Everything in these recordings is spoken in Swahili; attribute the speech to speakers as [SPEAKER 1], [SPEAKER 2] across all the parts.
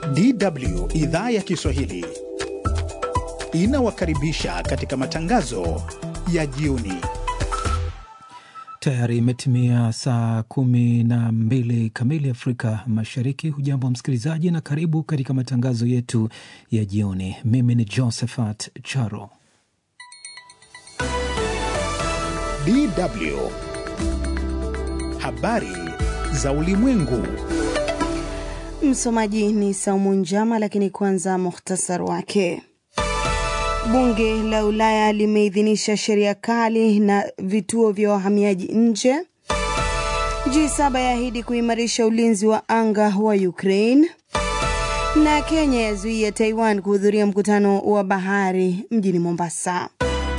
[SPEAKER 1] DW idhaa ya Kiswahili inawakaribisha katika matangazo ya jioni.
[SPEAKER 2] Tayari imetimia saa kumi na mbili kamili Afrika Mashariki. Hujambo msikilizaji, na karibu katika matangazo yetu ya jioni. Mimi ni Josephat Charo.
[SPEAKER 1] DW habari za ulimwengu.
[SPEAKER 3] Msomaji ni Saumu Njama, lakini kwanza muhtasar wake. Bunge la Ulaya limeidhinisha sheria kali na vituo vya wahamiaji nje. G7 yaahidi kuimarisha ulinzi wa anga wa Ukraine, na Kenya yazuia Taiwan kuhudhuria mkutano wa bahari mjini Mombasa.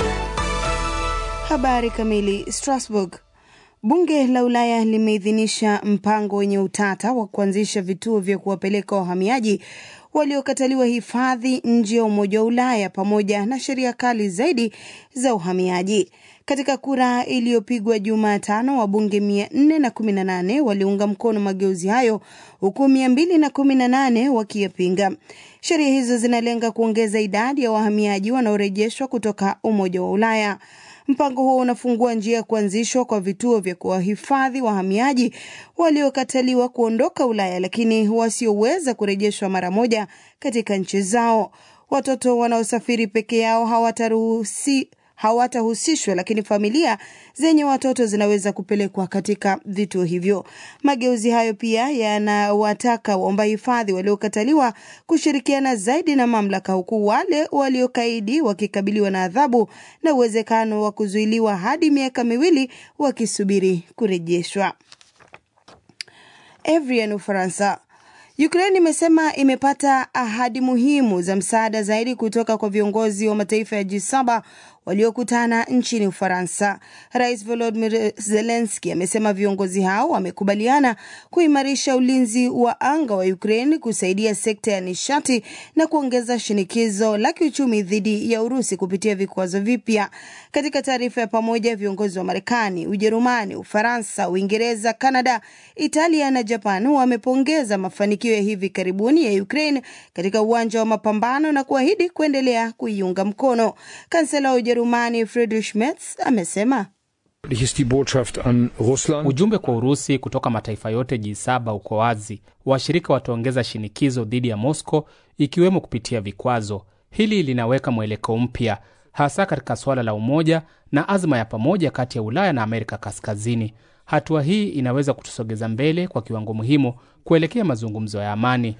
[SPEAKER 3] Habari kamili. Strasbourg. Bunge la Ulaya limeidhinisha mpango wenye utata wa kuanzisha vituo vya kuwapeleka wahamiaji waliokataliwa hifadhi nje ya Umoja wa Ulaya pamoja na sheria kali zaidi za uhamiaji. Katika kura iliyopigwa Jumatano, wabunge 418 waliunga mkono mageuzi hayo huku 218 wakiyapinga. Sheria hizo zinalenga kuongeza idadi ya wahamiaji wanaorejeshwa kutoka Umoja wa Ulaya. Mpango huo unafungua njia ya kuanzishwa kwa vituo vya kuwahifadhi wahamiaji waliokataliwa kuondoka Ulaya lakini wasioweza kurejeshwa mara moja katika nchi zao. Watoto wanaosafiri peke yao hawataruhusi hawatahusishwa lakini familia zenye watoto zinaweza kupelekwa katika vituo hivyo. Mageuzi hayo pia yanawataka waomba hifadhi waliokataliwa kushirikiana zaidi na mamlaka, huku wale waliokaidi wakikabiliwa na adhabu na uwezekano wa kuzuiliwa hadi miaka miwili wakisubiri kurejeshwa. Evrian, Ufaransa. Ukraine imesema imepata ahadi muhimu za msaada zaidi kutoka kwa viongozi wa mataifa ya G7 waliokutana nchini Ufaransa. Rais Volodymyr Zelensky amesema viongozi hao wamekubaliana kuimarisha ulinzi wa anga wa Ukraine, kusaidia sekta ya nishati na kuongeza shinikizo la kiuchumi dhidi ya Urusi kupitia vikwazo vipya. Katika taarifa ya pamoja, viongozi wa Marekani, Ujerumani, Ufaransa, Uingereza, Kanada, Italia na Japan wamepongeza mafanikio ya hivi karibuni ya Ukraine katika uwanja wa mapambano na kuahidi kuendelea kuiunga mkono. Kansela wa Ujerumani Friedrich Merz amesema
[SPEAKER 4] ujumbe kwa Urusi kutoka mataifa yote G7 uko wazi. Washirika wataongeza shinikizo dhidi ya Moscow, ikiwemo kupitia vikwazo. Hili linaweka mwelekeo mpya, hasa katika suala la umoja na azma ya pamoja kati ya Ulaya na Amerika Kaskazini. Hatua hii inaweza kutusogeza mbele kwa kiwango muhimu kuelekea mazungumzo ya amani.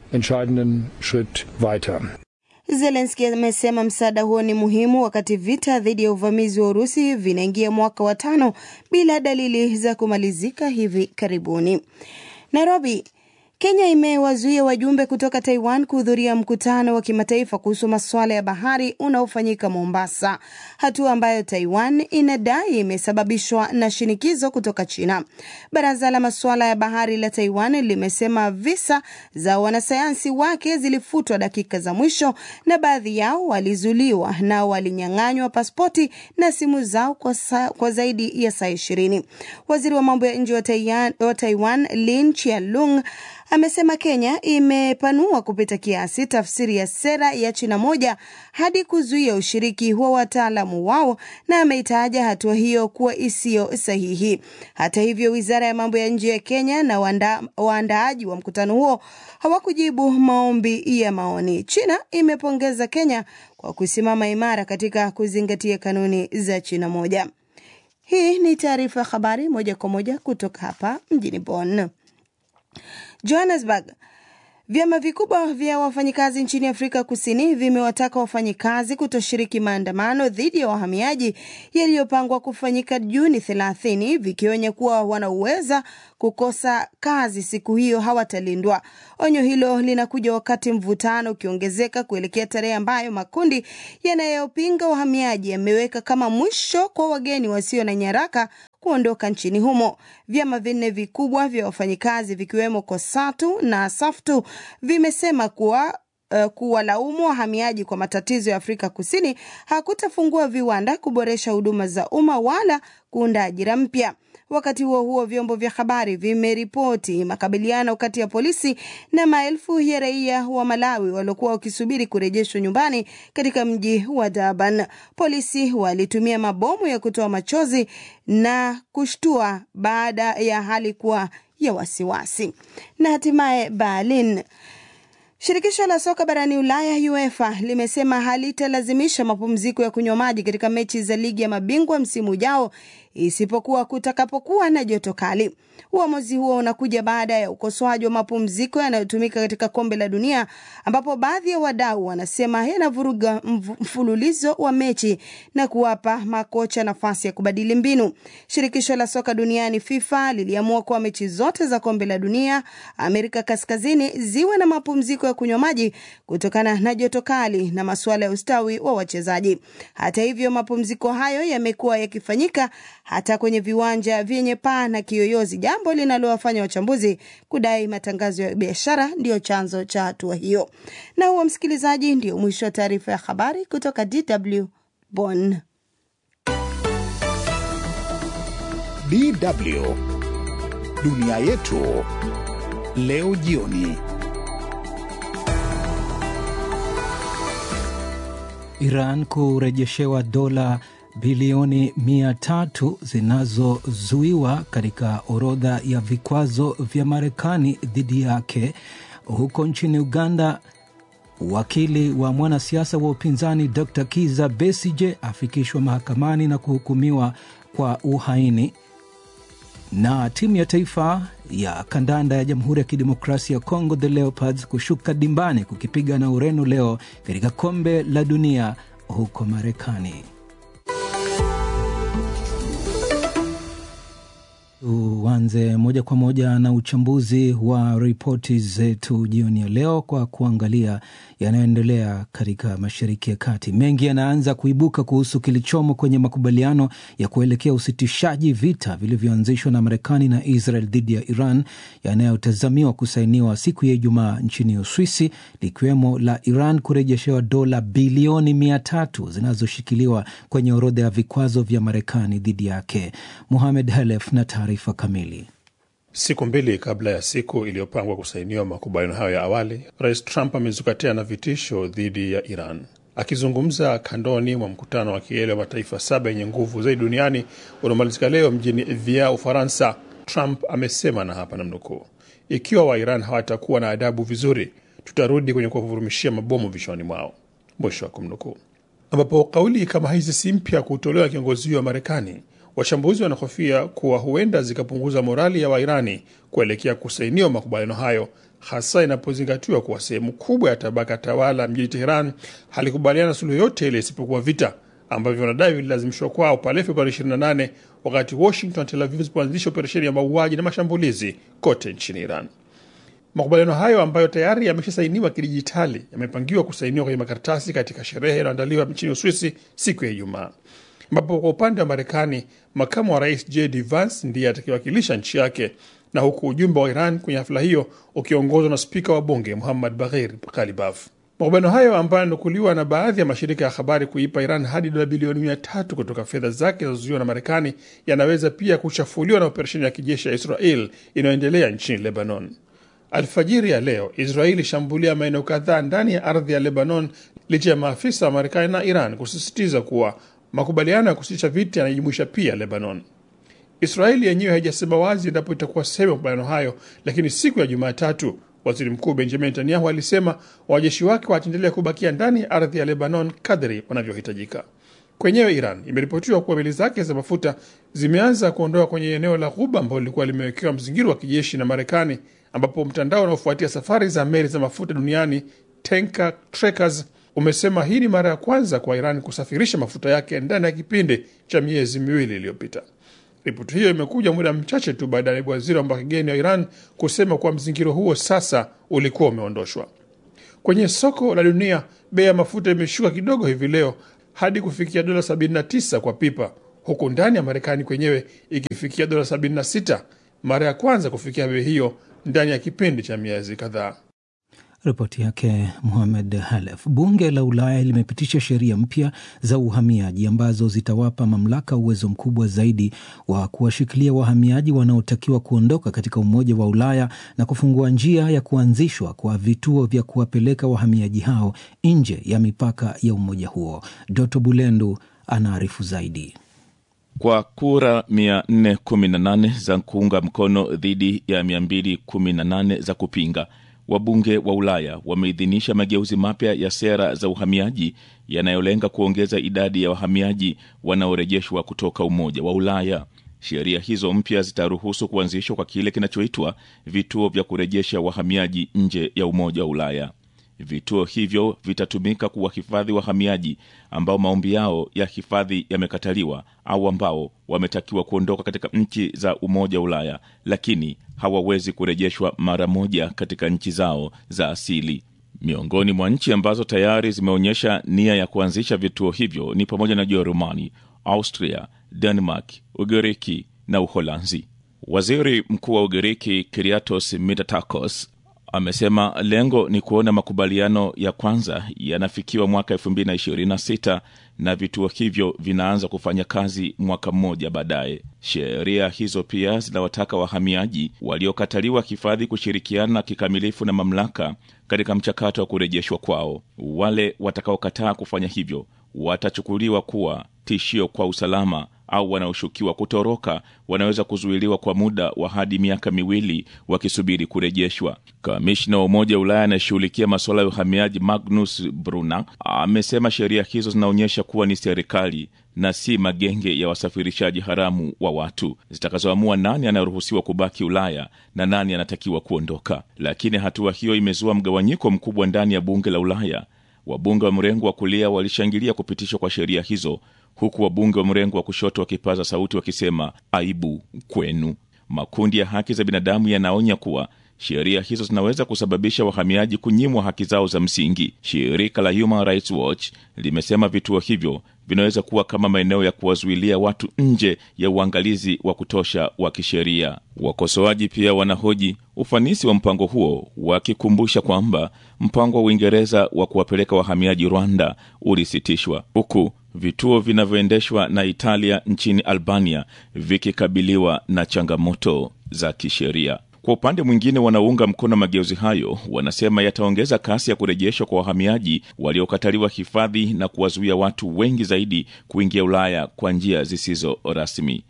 [SPEAKER 3] Zelenski amesema msaada huo ni muhimu wakati vita dhidi ya uvamizi wa Urusi vinaingia mwaka wa tano bila dalili za kumalizika hivi karibuni. Nairobi. Kenya imewazuia wajumbe kutoka Taiwan kuhudhuria mkutano wa kimataifa kuhusu masuala ya bahari unaofanyika Mombasa, hatua ambayo Taiwan inadai imesababishwa na shinikizo kutoka China. Baraza la masuala ya bahari la Taiwan limesema visa za wanasayansi wake zilifutwa dakika za mwisho na baadhi yao walizuliwa na walinyang'anywa pasipoti na simu zao kwa, sa, kwa zaidi ya saa ishirini. Waziri wa mambo ya nje wa Taiwan, wa Taiwan Lin Chialung amesema Kenya imepanua kupita kiasi tafsiri ya sera ya China moja hadi kuzuia ushiriki wa wataalamu wao na ameitaja hatua hiyo kuwa isiyo sahihi. Hata hivyo, wizara ya mambo ya nje ya Kenya na waanda, waandaaji wa mkutano huo hawakujibu maombi ya maoni. China imepongeza Kenya kwa kusimama imara katika kuzingatia kanuni za China moja. Hii ni taarifa ya habari moja kwa moja kutoka hapa mjini Bonn. Johannesburg. Vyama vikubwa vya wafanyikazi nchini Afrika Kusini vimewataka wafanyikazi kutoshiriki maandamano dhidi ya wahamiaji yaliyopangwa kufanyika Juni 30 vikionya kuwa wanaweza kukosa kazi siku hiyo hawatalindwa. Onyo hilo linakuja wakati mvutano ukiongezeka kuelekea tarehe ambayo makundi yanayopinga wahamiaji yameweka kama mwisho kwa wageni wasio na nyaraka kuondoka nchini humo. Vyama vinne vikubwa vya wafanyikazi vikiwemo KOSATU na SAFTU vimesema kuwa uh, kuwalaumu wahamiaji kwa matatizo ya Afrika Kusini hakutafungua viwanda, kuboresha huduma za umma wala kuunda ajira mpya. Wakati huo huo, vyombo vya habari vimeripoti makabiliano kati ya polisi na maelfu ya raia wa Malawi waliokuwa wakisubiri kurejeshwa nyumbani katika mji wa Durban. Polisi walitumia mabomu ya kutoa machozi na kushtua baada ya hali kuwa ya wasiwasi. Na hatimaye Berlin Shirikisho la soka barani Ulaya UEFA limesema halitalazimisha mapumziko ya kunywa maji katika mechi za ligi ya mabingwa msimu ujao isipokuwa kutakapokuwa na joto kali. Uamuzi huo unakuja baada ya ukosoaji wa mapumziko yanayotumika katika kombe la dunia ambapo baadhi ya wadau wanasema yanavuruga mfululizo wa mechi na kuwapa makocha nafasi ya kubadili mbinu. Shirikisho la soka duniani FIFA liliamua kuwa mechi zote za kombe la dunia Amerika Kaskazini ziwe na mapumziko ya kunywa maji kutokana na joto kali na masuala ya ustawi wa wachezaji. Hata hivyo, mapumziko hayo yamekuwa yakifanyika hata kwenye viwanja vyenye paa na kiyoyozi, jambo linalowafanya wachambuzi kudai matangazo ya biashara ndiyo chanzo cha hatua hiyo. Na huo, msikilizaji, ndio mwisho wa taarifa ya habari kutoka DW Bonn.
[SPEAKER 1] DW dunia yetu leo jioni.
[SPEAKER 2] Iran kurejeshewa dola bilioni mia tatu zinazozuiwa katika orodha ya vikwazo vya Marekani dhidi yake. Huko nchini Uganda, wakili wa mwanasiasa wa upinzani Dr Kiza Besije afikishwa mahakamani na kuhukumiwa kwa uhaini. Na timu ya taifa ya kandanda ya Jamhuri ya Kidemokrasia ya Kongo, the Leopards, kushuka dimbani kukipiga na Ureno leo katika kombe la dunia huko Marekani. Tuanze moja kwa moja na uchambuzi wa ripoti zetu jioni ya leo kwa kuangalia yanayoendelea katika Mashariki ya Kati. Mengi yanaanza kuibuka kuhusu kilichomo kwenye makubaliano ya kuelekea usitishaji vita vilivyoanzishwa na Marekani na Israel dhidi ya Iran yanayotazamiwa kusainiwa siku ya Ijumaa nchini Uswisi, likiwemo la Iran kurejeshewa dola bilioni mia tatu zinazoshikiliwa kwenye orodha ya vikwazo vya Marekani dhidi yake. Muhamed Halef na taarifa kamili.
[SPEAKER 5] Siku mbili kabla ya siku iliyopangwa kusainiwa makubaliano hayo ya awali, Rais Trump amezukatia na vitisho dhidi ya Iran. Akizungumza kandoni mwa mkutano wa kilele wa mataifa saba yenye nguvu zaidi duniani unaomalizika leo mjini Evian, Ufaransa, Trump amesema, na hapa namnukuu, ikiwa Wairan hawatakuwa na adabu vizuri, tutarudi kwenye kuwavurumishia mabomu vichwani mwao, mwisho wa kumnukuu. Ambapo kauli kama hizi si mpya kutolewa kiongozi huyo wa Marekani. Wachambuzi wanahofia kuwa huenda zikapunguza morali ya Wairani kuelekea kusainiwa makubaliano hayo, hasa inapozingatiwa kuwa sehemu kubwa ya tabaka tawala mjini Teheran halikubaliana suluhu yote ile isipokuwa vita ambavyo wanadai vililazimishwa kwao pale Februari 28 wakati Washington na Tel Aviv zilipoanzisha operesheni ya mauaji na mashambulizi kote nchini Iran. Makubaliano hayo ambayo tayari yameshasainiwa kidijitali yamepangiwa kusainiwa kwenye makaratasi katika sherehe inayoandaliwa nchini Uswisi siku ya Ijumaa ambapo kwa upande wa Marekani makamu wa rais JD Vance ndiye atakayewakilisha nchi yake, na huku ujumbe wa Iran kwenye hafla hiyo ukiongozwa na spika wa bunge Muhammad Baghir Ghalibaf. Makubaliano hayo ambayo yananukuliwa na baadhi ya mashirika ya habari kuipa Iran hadi dola bilioni mia tatu kutoka fedha zake zinazozuiwa na Marekani yanaweza pia kuchafuliwa na operesheni ya kijeshi ya Israel inayoendelea nchini Lebanon. Alfajiri ya leo Israeli ilishambulia maeneo kadhaa ndani ya ardhi ya Lebanon licha ya maafisa wa Marekani na Iran kusisitiza kuwa makubaliano ya kusitisha vita yanajumuisha pia Lebanon. Israeli yenyewe haijasema wazi endapo itakuwa sehemu ya makubaliano hayo, lakini siku ya Jumatatu waziri mkuu Benjamin Netanyahu alisema wanajeshi wake wataendelea kubakia ndani ya ardhi ya Lebanon kadri wanavyohitajika. Kwenyewe Iran imeripotiwa kuwa meli zake za mafuta zimeanza kuondoka kwenye eneo la Ghuba ambalo lilikuwa limewekewa mzingiro wa kijeshi na Marekani, ambapo mtandao unaofuatia safari za meli za mafuta duniani Tanker Trackers umesema hii ni mara ya kwanza kwa Iran kusafirisha mafuta yake ndani ya kipindi cha miezi miwili iliyopita. Ripoti hiyo imekuja muda mchache tu baada ya naibu waziri wa mambo ya kigeni wa Iran kusema kuwa mzingiro huo sasa ulikuwa umeondoshwa. Kwenye soko la dunia, bei ya mafuta imeshuka kidogo hivi leo hadi kufikia dola 79 kwa pipa, huku ndani ya Marekani kwenyewe ikifikia dola 76, mara ya kwanza kufikia bei hiyo ndani ya kipindi cha miezi kadhaa.
[SPEAKER 2] Ripoti yake Muhamed Halef. Bunge la Ulaya limepitisha sheria mpya za uhamiaji ambazo zitawapa mamlaka uwezo mkubwa zaidi wa kuwashikilia wahamiaji wanaotakiwa kuondoka katika Umoja wa Ulaya na kufungua njia ya kuanzishwa kwa vituo vya kuwapeleka wahamiaji hao nje ya mipaka ya umoja huo. Doto Bulendu anaarifu zaidi.
[SPEAKER 6] Kwa kura 418 za kuunga mkono dhidi ya 218 za kupinga, wabunge wa Ulaya wameidhinisha mageuzi mapya ya sera za uhamiaji yanayolenga kuongeza idadi ya wahamiaji wanaorejeshwa kutoka Umoja wa Ulaya. Sheria hizo mpya zitaruhusu kuanzishwa kwa kile kinachoitwa vituo vya kurejesha wahamiaji nje ya Umoja wa Ulaya. Vituo hivyo vitatumika kuwahifadhi wahamiaji ambao maombi yao ya hifadhi yamekataliwa au ambao wametakiwa kuondoka katika nchi za Umoja wa Ulaya, lakini hawawezi kurejeshwa mara moja katika nchi zao za asili. Miongoni mwa nchi ambazo tayari zimeonyesha nia ya kuanzisha vituo hivyo ni pamoja na Jerumani, Austria, Denmark, Ugiriki na Uholanzi. Waziri Mkuu wa Ugiriki Kyriakos Mitsotakis amesema lengo ni kuona makubaliano ya kwanza yanafikiwa mwaka 2026 na vituo hivyo vinaanza kufanya kazi mwaka mmoja baadaye. Sheria hizo pia zinawataka wahamiaji waliokataliwa hifadhi kushirikiana kikamilifu na mamlaka katika mchakato wa kurejeshwa kwao. Wale watakaokataa kufanya hivyo watachukuliwa kuwa tishio kwa usalama au wanaoshukiwa kutoroka wanaweza kuzuiliwa kwa muda wa hadi miaka miwili wakisubiri kurejeshwa. Kamishna wa Umoja wa Ulaya anayeshughulikia masuala ya uhamiaji Magnus Brunner amesema sheria hizo zinaonyesha kuwa ni serikali na si magenge ya wasafirishaji haramu wa watu zitakazoamua nani anayeruhusiwa kubaki Ulaya na nani anatakiwa kuondoka. Lakini hatua hiyo imezua mgawanyiko mkubwa ndani ya bunge la Ulaya. Wabunge wa mrengo wa kulia walishangilia kupitishwa kwa sheria hizo huku wabunge wa mrengo wa kushoto wakipaza sauti wakisema aibu kwenu. Makundi ya haki za binadamu yanaonya kuwa sheria hizo zinaweza kusababisha wahamiaji kunyimwa haki zao za msingi. Shirika la Human Rights Watch limesema vituo hivyo vinaweza kuwa kama maeneo ya kuwazuilia watu nje ya uangalizi wa kutosha wa kisheria. Wakosoaji pia wanahoji ufanisi wa mpango huo, wakikumbusha kwamba mpango wa Uingereza wa kuwapeleka wahamiaji Rwanda ulisitishwa huku vituo vinavyoendeshwa na Italia nchini Albania vikikabiliwa na changamoto za kisheria. Kwa upande mwingine, wanaounga mkono mageuzi hayo wanasema yataongeza kasi ya kurejeshwa kwa wahamiaji waliokataliwa hifadhi na kuwazuia watu wengi zaidi kuingia Ulaya kwa njia zisizo rasmi.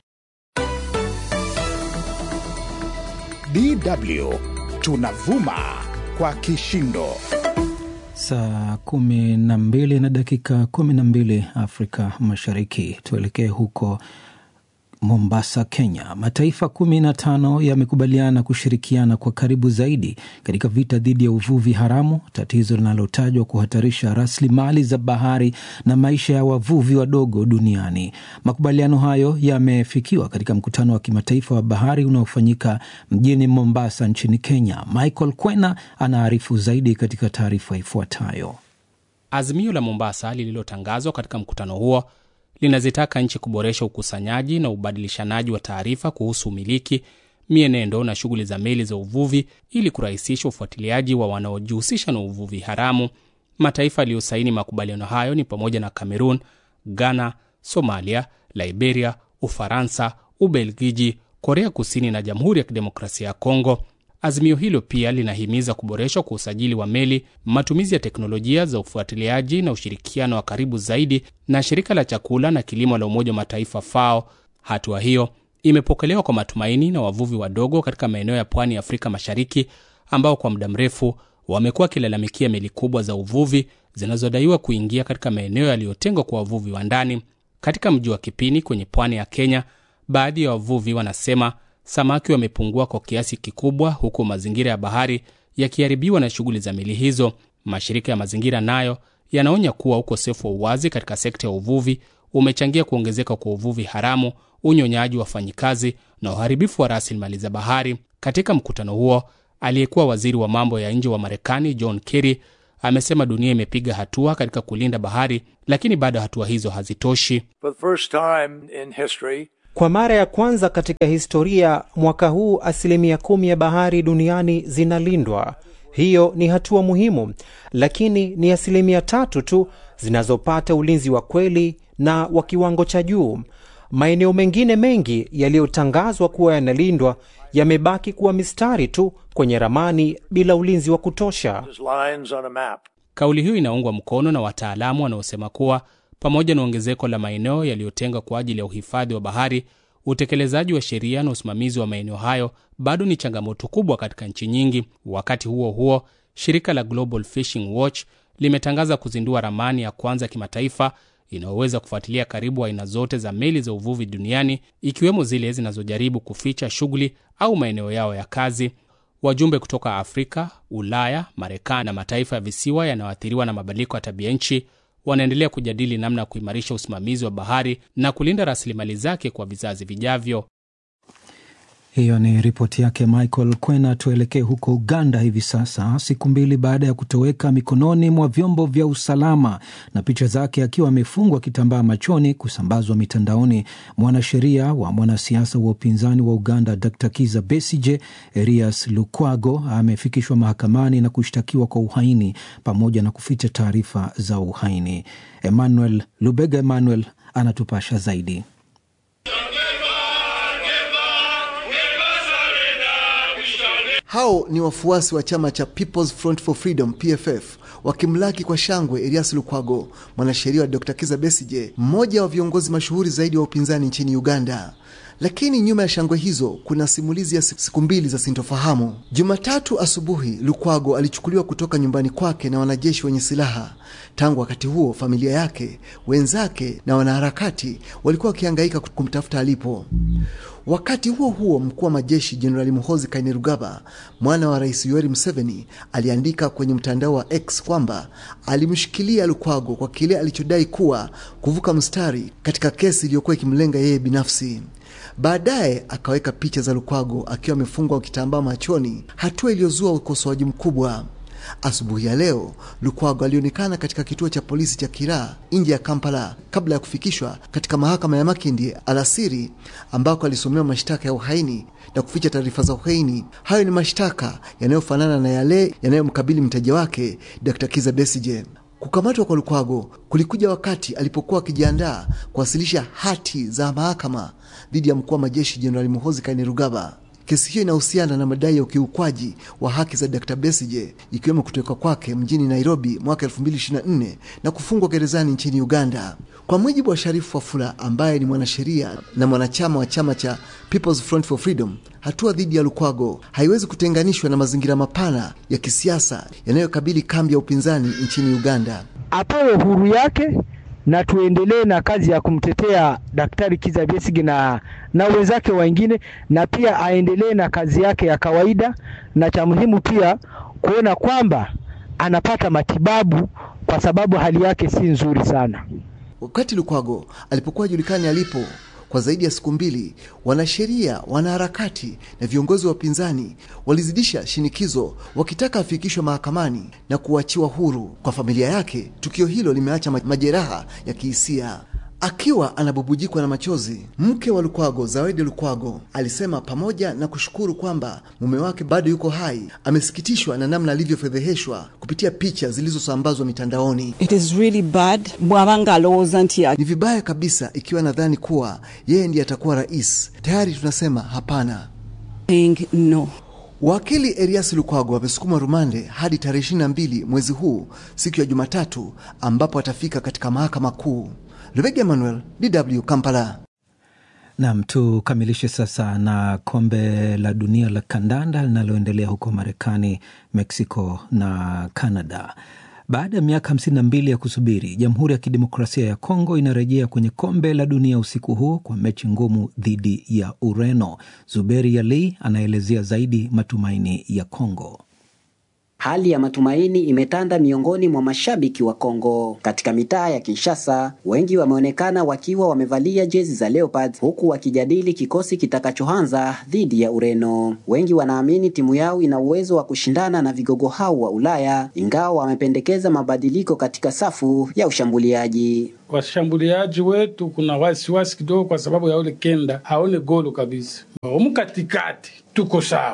[SPEAKER 1] DW tunavuma kwa kishindo.
[SPEAKER 2] Saa kumi na mbili na dakika kumi na mbili Afrika Mashariki. Tuelekee huko Mombasa, Kenya. Mataifa kumi na tano yamekubaliana kushirikiana kwa karibu zaidi katika vita dhidi ya uvuvi haramu, tatizo linalotajwa kuhatarisha rasilimali za bahari na maisha ya wavuvi wadogo duniani. Makubaliano hayo yamefikiwa katika mkutano wa kimataifa wa bahari unaofanyika mjini Mombasa nchini Kenya. Michael Kwena anaarifu zaidi katika taarifa ifuatayo.
[SPEAKER 4] Azimio la Mombasa lililotangazwa katika mkutano huo linazitaka nchi kuboresha ukusanyaji na ubadilishanaji wa taarifa kuhusu umiliki, mienendo na shughuli za meli za uvuvi ili kurahisisha ufuatiliaji wa wanaojihusisha na uvuvi haramu. Mataifa yaliyosaini makubaliano hayo ni pamoja na Cameroon, Ghana, Somalia, Liberia, Ufaransa, Ubelgiji, Korea Kusini na Jamhuri ya Kidemokrasia ya Kongo. Azimio hilo pia linahimiza kuboreshwa kwa usajili wa meli, matumizi ya teknolojia za ufuatiliaji na ushirikiano wa karibu zaidi na shirika la chakula na kilimo la Umoja wa Mataifa FAO. Hatua hiyo imepokelewa kwa matumaini na wavuvi wadogo katika maeneo ya pwani ya Afrika Mashariki ambao kwa muda mrefu wamekuwa wakilalamikia meli kubwa za uvuvi zinazodaiwa kuingia katika maeneo yaliyotengwa kwa wavuvi wa ndani. Katika mji wa Kipini kwenye pwani ya Kenya, baadhi ya wavuvi wanasema samaki wamepungua kwa kiasi kikubwa, huku mazingira ya bahari yakiharibiwa na shughuli za meli hizo. Mashirika ya mazingira nayo yanaonya kuwa ukosefu wa uwazi katika sekta ya uvuvi umechangia kuongezeka kwa uvuvi haramu, unyonyaji wa wafanyikazi na uharibifu wa rasilimali za bahari. Katika mkutano huo, aliyekuwa waziri wa mambo ya nje wa Marekani John Kerry amesema dunia imepiga hatua katika kulinda bahari, lakini bado hatua hizo hazitoshi.
[SPEAKER 7] For the first time in history,
[SPEAKER 8] Kwa mara ya kwanza katika historia, mwaka huu asilimia kumi ya bahari duniani zinalindwa. Hiyo ni hatua muhimu, lakini ni asilimia tatu tu zinazopata ulinzi wa kweli na wa kiwango cha juu. Maeneo mengine mengi yaliyotangazwa kuwa yanalindwa yamebaki kuwa mistari tu kwenye ramani bila ulinzi wa kutosha.
[SPEAKER 7] lines on a map.
[SPEAKER 4] Kauli hiyo inaungwa mkono na wataalamu wanaosema kuwa pamoja na ongezeko la maeneo yaliyotengwa kwa ajili ya uhifadhi wa bahari, utekelezaji wa sheria na usimamizi wa maeneo hayo bado ni changamoto kubwa katika nchi nyingi. Wakati huo huo, shirika la Global Fishing Watch limetangaza kuzindua ramani ya kwanza ya kimataifa inayoweza kufuatilia karibu aina zote za meli za uvuvi duniani, ikiwemo zile zinazojaribu kuficha shughuli au maeneo yao ya kazi. Wajumbe kutoka Afrika, Ulaya, Marekani na mataifa ya visiwa yanayoathiriwa na mabadiliko ya tabia nchi wanaendelea kujadili namna ya kuimarisha usimamizi wa bahari na kulinda rasilimali zake kwa vizazi vijavyo.
[SPEAKER 2] Hiyo ni ripoti yake Michael Kwena. Tuelekee huko Uganda hivi sasa, siku mbili baada ya kutoweka mikononi mwa vyombo vya usalama na picha zake akiwa amefungwa kitambaa machoni kusambazwa mitandaoni, mwanasheria wa mwanasiasa wa upinzani wa Uganda Dr Kiza Besije, Erias Lukwago, amefikishwa mahakamani na kushtakiwa kwa uhaini pamoja na kuficha taarifa za uhaini. Emmanuel Lubega Emmanuel anatupasha zaidi.
[SPEAKER 9] Hao ni wafuasi wa chama cha People's Front for Freedom PFF wakimlaki kwa shangwe Erias Lukwago, mwanasheria wa Dr. Kiza Besije, mmoja wa viongozi mashuhuri zaidi wa upinzani nchini Uganda. Lakini nyuma ya shangwe hizo kuna simulizi ya siku mbili za sintofahamu. Jumatatu asubuhi, Lukwago alichukuliwa kutoka nyumbani kwake na wanajeshi wenye silaha. Tangu wakati huo, familia yake, wenzake na wanaharakati walikuwa wakihangaika kumtafuta alipo. Wakati huo huo, mkuu wa majeshi Jenerali Muhoozi Kainerugaba, mwana wa Rais Yoweri Museveni, aliandika kwenye mtandao wa X kwamba alimshikilia Lukwago kwa kile alichodai kuwa kuvuka mstari katika kesi iliyokuwa ikimlenga yeye binafsi. Baadaye akaweka picha za Lukwago akiwa amefungwa kitambaa machoni, hatua iliyozua ukosoaji mkubwa. Asubuhi ya leo Lukwago alionekana katika kituo cha polisi cha Kiraa nje ya Kampala kabla ya kufikishwa katika mahakama ya Makindye alasiri, ambako alisomewa mashtaka ya uhaini na kuficha taarifa za uhaini. Hayo ni mashtaka yanayofanana na yale yanayomkabili mteja wake Dr. Kiza Besije. Kukamatwa kwa Lukwago kulikuja wakati alipokuwa akijiandaa kuwasilisha hati za mahakama dhidi ya mkuu wa majeshi Jenerali Muhoozi Kainerugaba. Kesi hiyo inahusiana na madai ya ukiukwaji wa haki za Dr. Besije ikiwemo kutoka kwake mjini Nairobi mwaka 2024 na kufungwa gerezani nchini Uganda. Kwa mujibu wa Sharifu Wafula ambaye ni mwanasheria na mwanachama wa chama cha People's Front for Freedom, hatua dhidi ya Lukwago haiwezi kutenganishwa na mazingira mapana ya kisiasa yanayokabili kambi ya upinzani nchini Uganda.
[SPEAKER 10] Apewe huru yake na tuendelee na kazi ya kumtetea Daktari Kiza Besigye na, na wenzake wengine, na pia aendelee na kazi yake ya kawaida, na cha muhimu pia kuona kwamba anapata matibabu kwa sababu hali yake si nzuri sana.
[SPEAKER 9] Wakati Lukwago alipokuwa julikani alipo kwa zaidi ya siku mbili, wanasheria, wanaharakati na viongozi wa upinzani walizidisha shinikizo wakitaka afikishwe mahakamani na kuachiwa huru. Kwa familia yake, tukio hilo limeacha majeraha ya kihisia. Akiwa anabubujikwa na machozi, mke wa Lukwago, Zawedi Lukwago, alisema pamoja na kushukuru kwamba mume wake bado yuko hai, amesikitishwa na namna alivyofedheheshwa kupitia picha zilizosambazwa mitandaoni.
[SPEAKER 11] It is really bad bwabanga alowooza nti
[SPEAKER 9] Ni vibaya kabisa ikiwa nadhani kuwa yeye ndiye atakuwa rais. Tayari tunasema hapana.
[SPEAKER 11] no.
[SPEAKER 9] Wakili Erias Lukwago amesukuma rumande hadi tarehe 22 mwezi huu, siku ya Jumatatu, ambapo atafika katika mahakama kuu. Rebecca Emmanuel, DW Kampala.
[SPEAKER 2] Nam, tukamilishe sasa na kombe la dunia la kandanda linaloendelea huko Marekani, Mexico na Canada. Baada ya miaka 52 ya kusubiri, Jamhuri ya Kidemokrasia ya Kongo inarejea kwenye kombe la dunia usiku huu kwa mechi ngumu dhidi ya Ureno. Zuberi Yalei anaelezea zaidi matumaini ya Kongo.
[SPEAKER 12] Hali ya matumaini imetanda miongoni mwa mashabiki wa Kongo. Katika mitaa ya Kinshasa, wengi wameonekana wakiwa wamevalia jezi za Leopards huku wakijadili kikosi kitakachoanza dhidi ya Ureno. Wengi wanaamini timu yao ina uwezo wa kushindana na vigogo hao wa Ulaya, ingawa wamependekeza mabadiliko katika safu ya ushambuliaji.
[SPEAKER 13] Washambuliaji wetu kuna wasiwasi kidogo, kwa sababu ya ule kenda haone golo kabisa. Humu katikati tuko sawa,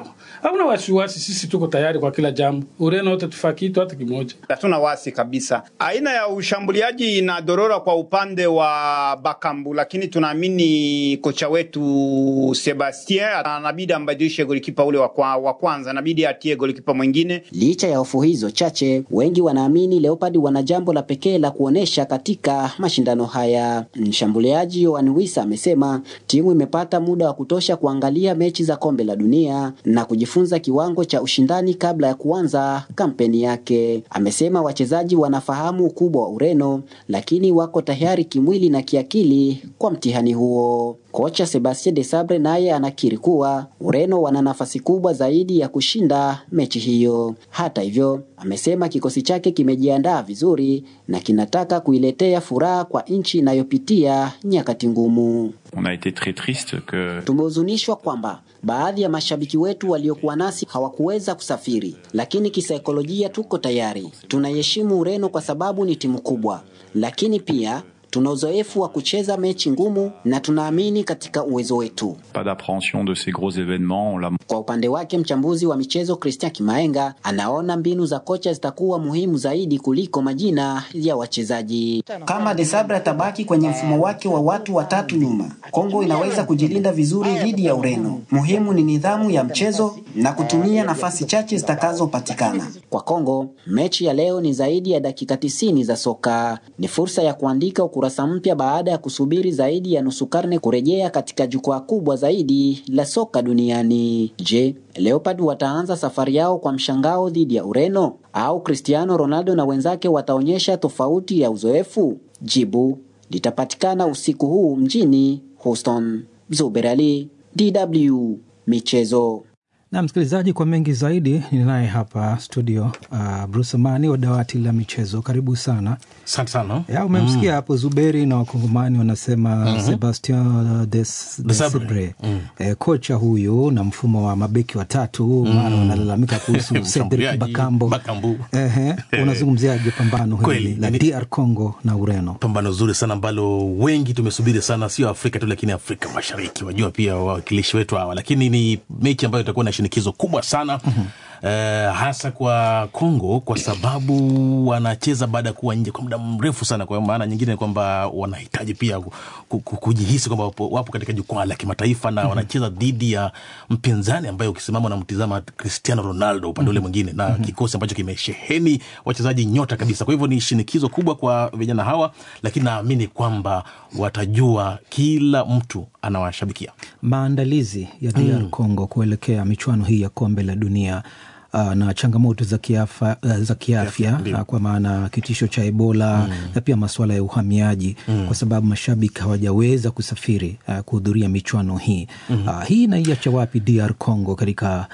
[SPEAKER 13] Hauna wasiwasi, sisi tuko tayari kwa kila jambo. Ureno wote tufaa kitu hata kimoja.
[SPEAKER 14] Hatuna wasi kabisa. Aina ya ushambuliaji inadorora kwa upande wa Bakambu, lakini tunaamini kocha wetu Sebastien anabidi ambadilishe golikipa ule wa kwa- wa kwanza, anabidi atie golikipa mwingine.
[SPEAKER 12] Licha ya hofu hizo chache, wengi wanaamini Leopard wana jambo la pekee la kuonesha katika mashindano haya. Mshambuliaji Yohan Wissa amesema timu imepata muda wa kutosha kuangalia mechi za kombe la dunia na kujifunza kiwango cha ushindani kabla ya kuanza kampeni yake. Amesema wachezaji wanafahamu ukubwa wa Ureno, lakini wako tayari kimwili na kiakili kwa mtihani huo. Kocha Sebastien Desabre naye anakiri kuwa Ureno wana nafasi kubwa zaidi ya kushinda mechi hiyo. Hata hivyo, amesema kikosi chake kimejiandaa vizuri na kinataka kuiletea furaha kwa nchi inayopitia nyakati ngumu.
[SPEAKER 15] On a été très triste que
[SPEAKER 12] Tumehuzunishwa kwamba baadhi ya mashabiki wetu waliokuwa nasi hawakuweza kusafiri, lakini kisaikolojia tuko tayari. Tunaiheshimu Ureno kwa sababu ni timu kubwa, lakini pia tuna uzoefu wa kucheza mechi ngumu na tunaamini katika uwezo wetu.
[SPEAKER 15] pas d'appréhension de ces gros événements. On l'a
[SPEAKER 12] Kwa upande wake mchambuzi wa michezo Christian Kimaenga anaona mbinu za kocha zitakuwa muhimu zaidi kuliko majina ya wachezaji. Kama Desabre atabaki kwenye mfumo wake wa watu watatu nyuma, Kongo inaweza kujilinda vizuri dhidi ya Ureno. Muhimu ni nidhamu ya mchezo na kutumia nafasi chache zitakazopatikana. Kwa Kongo, mechi ya leo ni zaidi ya dakika tisini za soka. Ni fursa ya kuandika ukurasa mpya baada ya kusubiri zaidi ya nusu karne kurejea katika jukwaa kubwa zaidi la soka duniani. Je, Leopard wataanza safari yao kwa mshangao dhidi ya Ureno au Cristiano Ronaldo na wenzake wataonyesha tofauti ya uzoefu? Jibu litapatikana usiku huu mjini Houston. Zuber Ali, DW Michezo.
[SPEAKER 2] na msikilizaji, kwa mengi zaidi ninaye hapa studio uh, Bruce Amani wa dawati la michezo. Karibu sana.
[SPEAKER 16] Asante sana.
[SPEAKER 2] Ya, umemsikia
[SPEAKER 16] Mm.
[SPEAKER 2] hapo Zuberi na wakongomani wanasema
[SPEAKER 16] Mhm.
[SPEAKER 2] Sebastien Des,
[SPEAKER 16] Desabre.
[SPEAKER 2] Desabre
[SPEAKER 16] Mm.
[SPEAKER 2] eh, kocha huyu na mfumo wa mabeki watatu mara wanalalamika kuhusu Cedric
[SPEAKER 16] Mshambuliaji,
[SPEAKER 2] Bakambo.
[SPEAKER 16] Bakambu.
[SPEAKER 2] Ehe, unazungumziaje pambano hili
[SPEAKER 16] Kweli,
[SPEAKER 2] la
[SPEAKER 16] ni-
[SPEAKER 2] DR Congo na Ureno?
[SPEAKER 16] pambano zuri sana ambalo wengi tumesubiri sana, sio Afrika tu, lakini Afrika Mashariki, wajua pia wawakilishi wetu hawa, lakini ni mechi ambayo itakuwa na shinikizo kubwa sana eh, hasa kwa Kongo kwa sababu wanacheza baada ya kuwa nje kwa muda mrefu sana. Kwa maana nyingine ni kwamba wanahitaji pia ku- ku- ku- kujihisi kwamba wapo, wapo katika jukwaa la kimataifa na wanacheza dhidi ya mpinzani ambaye ukisimama unamtizama Cristiano Ronaldo upande ule mwingine na kikosi ambacho kimesheheni wachezaji nyota kabisa. Kwa hivyo ni shinikizo kubwa kwa vijana hawa, lakini naamini kwamba watajua kila mtu anawashabikia.
[SPEAKER 2] maandalizi ya DR
[SPEAKER 16] Mm.
[SPEAKER 2] Congo kuelekea michuano hii ya kombe la dunia uh, na changamoto za kiafa, uh, za kiafya uh, kwa maana kitisho cha Ebola na pia masuala ya uhamiaji
[SPEAKER 16] Mm.
[SPEAKER 2] kwa sababu mashabiki hawajaweza kusafiri uh, kuhudhuria michuano hii
[SPEAKER 16] Mhm.
[SPEAKER 2] uh, hii inaiacha wapi DR Congo katika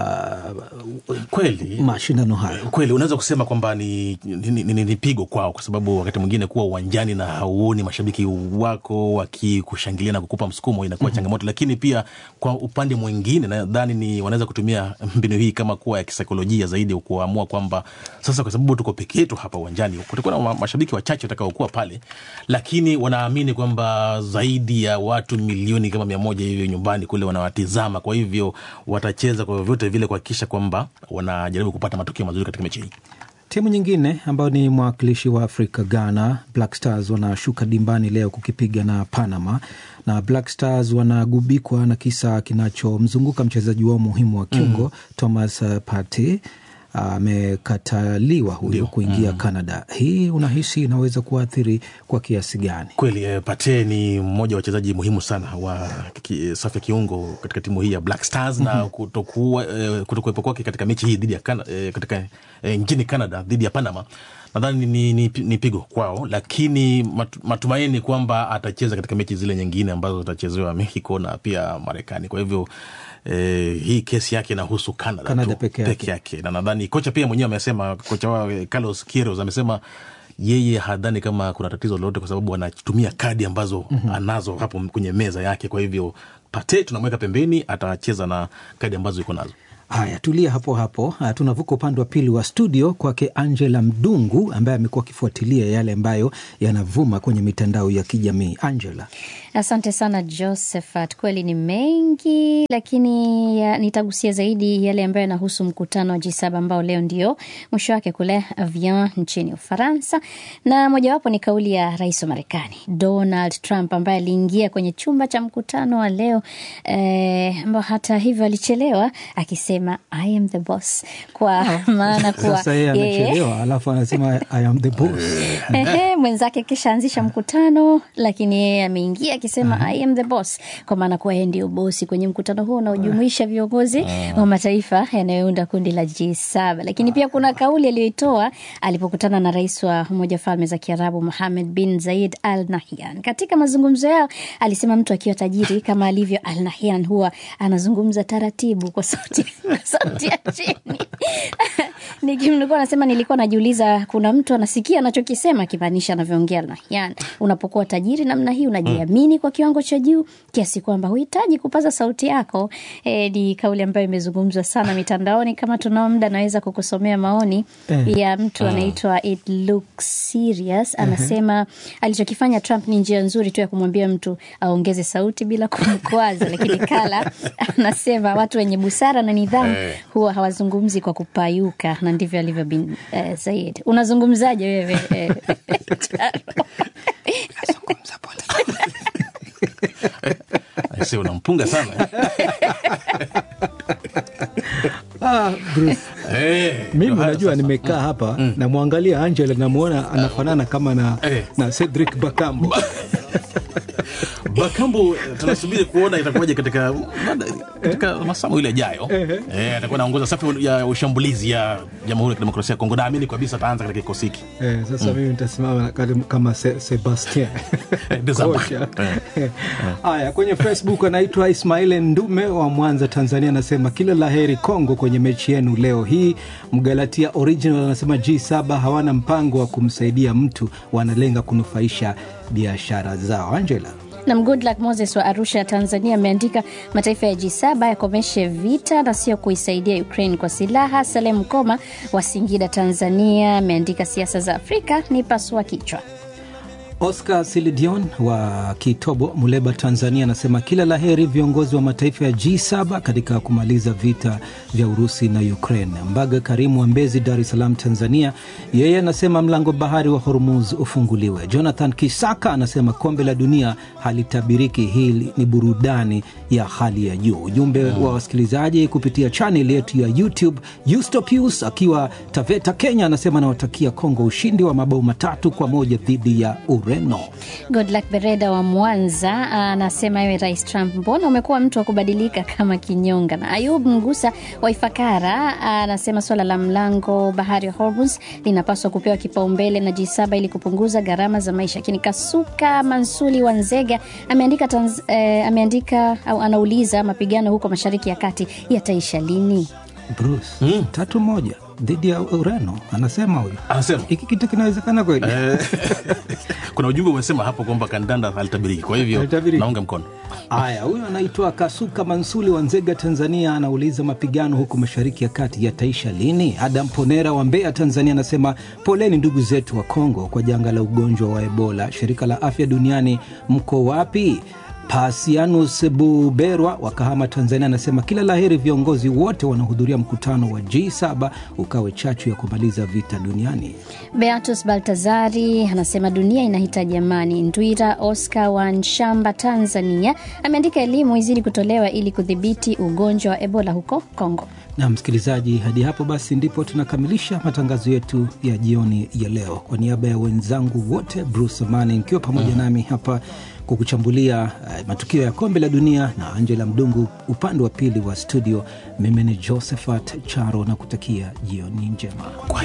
[SPEAKER 2] uh,
[SPEAKER 16] kweli
[SPEAKER 2] mashindano haya?
[SPEAKER 16] kweli unaweza kusema kwamba ni, ni, ni, ni, ni pigo kwao, kwa sababu wakati mwingine kuwa uwanjani na hauoni mashabiki wako wakikushangilia na kukupa msukumo inakuwa changamoto, lakini pia kwa upande mwingine nadhani ni wanaweza kutumia mbinu hii kama kuwa ya kisaikolojia zaidi, kuamua kwamba sasa, kwa sababu tuko peke yetu hapa uwanjani, kutakuwa na ma- mashabiki wachache watakaokuwa pale, lakini wanaamini kwamba zaidi ya watu milioni kama mia moja hivyo nyumbani kule wanawatizama, kwa hivyo watacheza kwa vyovyote vile kuhakikisha kwamba wanajaribu kupata matokeo mazuri katika mechi hii.
[SPEAKER 2] Timu nyingine ambayo ni mwakilishi wa Afrika, Ghana Black Stars wanashuka dimbani leo kukipiga na Panama, na Black Stars wanagubikwa na kisa kinachomzunguka mchezaji wao muhimu wa kiungo
[SPEAKER 16] Mm.
[SPEAKER 2] Thomas uh, Partey amekataliwa huyo kuingia Canada. Hii unahisi inaweza kuathiri kwa kiasi gani?
[SPEAKER 16] Kweli eh, Pate ni mmoja wa wachezaji muhimu sana wa ki- safu ya kiungo katika timu hii ya Black Stars na
[SPEAKER 2] Mhm.
[SPEAKER 16] kutokuwa eh, kutokuwepo kwake katika mechi hii dhidi ya Kana, eh, katika eh, nchini Canada dhidi ya Panama nadhani ni, ni, ni pigo kwao, lakini matu, matumaini kwamba atacheza katika mechi zile nyingine ambazo zitachezewa Mexico na pia Marekani. Kwa hivyo eh, hii kesi yake inahusu Canada,
[SPEAKER 2] Canada
[SPEAKER 16] tu,
[SPEAKER 2] peke yake.
[SPEAKER 16] peke yake, na nadhani kocha pia mwenyewe amesema, kocha wao eh, Carlos Queiroz amesema yeye hadhani kama kuna tatizo lolote kwa sababu anatumia kadi ambazo
[SPEAKER 2] Mhm.
[SPEAKER 16] anazo hapo kwenye meza yake. Kwa hivyo Pate tunamweka pembeni, atacheza na kadi ambazo iko nazo.
[SPEAKER 2] Haya, tulia hapo hapo. Uh, tunavuka upande wa pili wa studio kwake Angela Mdungu ambaye amekuwa akifuatilia yale ambayo yanavuma kwenye mitandao ya kijamii. Angela.
[SPEAKER 17] Asante sana Josephat, kweli ni mengi, lakini ya, nitagusia zaidi yale ambayo yanahusu mkutano wa G7 ambao leo ndio mwisho wake kule Avian nchini Ufaransa, na mojawapo ni kauli ya rais wa Marekani Donald Trump ambaye aliingia kwenye chumba cha mkutano wa leo eh, ambao hata hivyo alichelewa akisema I am the boss, kwa maana kuwa
[SPEAKER 2] Sasa yeye anachelewa alafu anasema I am the boss.
[SPEAKER 17] Ehe, mwenzake kishaanzisha mkutano lakini yeye ameingia akisema I am the boss, kwa maana kuwa yeye ndio bosi kwenye mkutano huo unaojumuisha viongozi wa mataifa yanayounda kundi la G7. Lakini pia kuna kauli aliyoitoa alipokutana na rais wa Umoja wa Falme za Kiarabu Mohammed bin Zayed Al Nahyan. Katika mazungumzo yao alisema mtu akiwa tajiri kama alivyo Al Nahyan huwa anazungumza taratibu kwa sauti, kwa sauti ya chini nikimlikuwa anasema nilikuwa najiuliza kuna mtu anasikia anachokisema akimaanisha anavyoongea Al Nahyan. Unapokuwa tajiri namna hii unajiamini kwa kiwango cha juu kiasi kwamba huhitaji kupaza sauti yako. E, ni kauli ambayo imezungumzwa sana mitandaoni. Kama tunao muda, naweza kukusomea maoni
[SPEAKER 18] Eh.
[SPEAKER 17] ya mtu
[SPEAKER 18] Ah.
[SPEAKER 17] anaitwa It Looks Serious. Anasema alichokifanya Trump ni njia nzuri tu ya kumwambia mtu aongeze sauti bila kumkwaza, lakini Kala anasema watu wenye busara na nidhamu
[SPEAKER 18] Eh.
[SPEAKER 17] huwa hawazungumzi kwa kupayuka, na ndivyo alivyo bin eh, Zaid. Unazungumzaje wewe eh,
[SPEAKER 16] Aise, unampunga sana
[SPEAKER 2] Ah, Bruce.
[SPEAKER 16] Eh,
[SPEAKER 2] Mimi
[SPEAKER 16] ndio haya
[SPEAKER 2] unajua
[SPEAKER 16] sasa.
[SPEAKER 2] nimekaa hapa namwangalia Angela namwona anafanana kama na, na Cedric Bakambu.
[SPEAKER 16] Bakambu tunasubiri kuona itakuwaje katika katika masaa mawili yajayo. Eh, atakuwa anaongoza safu ya ushambulizi ya Jamhuri ya Kidemokrasia ya Kongo. Naamini kabisa ataanza katika kikosi hiki.
[SPEAKER 2] Eh, sasa
[SPEAKER 16] Mm.
[SPEAKER 2] mimi nitasimama kama- kama Se, Sebastien
[SPEAKER 16] Desambre.
[SPEAKER 2] kocha.
[SPEAKER 16] Eh.
[SPEAKER 2] Haya, kwenye Facebook anaitwa Ismail Ndume wa Mwanza, Tanzania, anasema kila la heri Kongo kwenye mechi yenu leo hii. Mgalatia Original anasema G7 hawana mpango wa kumsaidia mtu, wanalenga kunufaisha biashara zao. Angela
[SPEAKER 17] Nam Goodluck Moses wa Arusha, Tanzania, ameandika mataifa ya G7 yakomeshe vita na sio kuisaidia Ukraine kwa silaha. Salem Koma wa Singida, Tanzania, ameandika siasa za Afrika ni pasua kichwa.
[SPEAKER 2] Oscar Silidion wa Kitobo, Muleba, Tanzania, anasema kila laheri viongozi wa mataifa ya G7 katika kumaliza vita vya Urusi na Ukraine. Mbaga Karimu wa Mbezi, Dar es Salaam, Tanzania, yeye anasema mlango bahari wa Hormuz ufunguliwe. Jonathan Kisaka anasema kombe la dunia halitabiriki, hii ni burudani ya hali ya juu. Ujumbe wa wasikilizaji kupitia chaneli yetu ya YouTube. Eustopius akiwa Taveta, Kenya, anasema anawatakia Kongo ushindi wa mabao matatu kwa moja dhidi ya Ureno.
[SPEAKER 17] Goodluck Bereda wa Mwanza anasema ewe Rais Trump, mbona umekuwa mtu wa kubadilika kama kinyonga? Na Ayub Mgusa wa Ifakara anasema swala la mlango bahari wa Hormuz linapaswa kupewa kipaumbele na G7 ili kupunguza gharama za maisha. Lakini Kasuka Mansuli wa Nzega ameandika, tanz, eh, ameandika au anauliza mapigano huko Mashariki ya Kati yataisha lini?
[SPEAKER 2] Bruce, tatu moja dhidi ya Ureno, anasema huyu.
[SPEAKER 16] Anasema
[SPEAKER 2] hiki kitu kinawezekana kweli?
[SPEAKER 16] Eh, kuna ujumbe umesema hapo kwamba kandanda halitabiriki, kwa hivyo
[SPEAKER 2] Halitabiriki.
[SPEAKER 16] naunga mkono.
[SPEAKER 2] Haya, huyu anaitwa Kasuka Mansuli wa Nzega, Tanzania, anauliza mapigano huko mashariki ya kati yataisha lini? Adam Ponera wa Mbeya, Tanzania, anasema poleni ndugu zetu wa Kongo kwa janga la ugonjwa wa Ebola. Shirika la Afya Duniani, mko wapi? Pasianus Buberwa wa Kahama, Tanzania, anasema kila laheri viongozi wote wanaohudhuria mkutano wa G7 ukawe chachu ya kumaliza vita duniani.
[SPEAKER 17] Beatus Baltazari anasema dunia inahitaji amani. Ndwira Oscar wa Nshamba, Tanzania, ameandika elimu izidi kutolewa ili kudhibiti ugonjwa wa Ebola huko Kongo.
[SPEAKER 2] na msikilizaji, hadi hapo basi ndipo tunakamilisha matangazo yetu ya jioni ya leo. Kwa niaba ya wenzangu wote, Bruce Amani nikiwa pamoja nami hapa kukuchambulia uh, matukio ya kombe la dunia na Angela Mdungu upande wa pili wa studio, mimi ni Josephat Charo na kutakia jioni njema.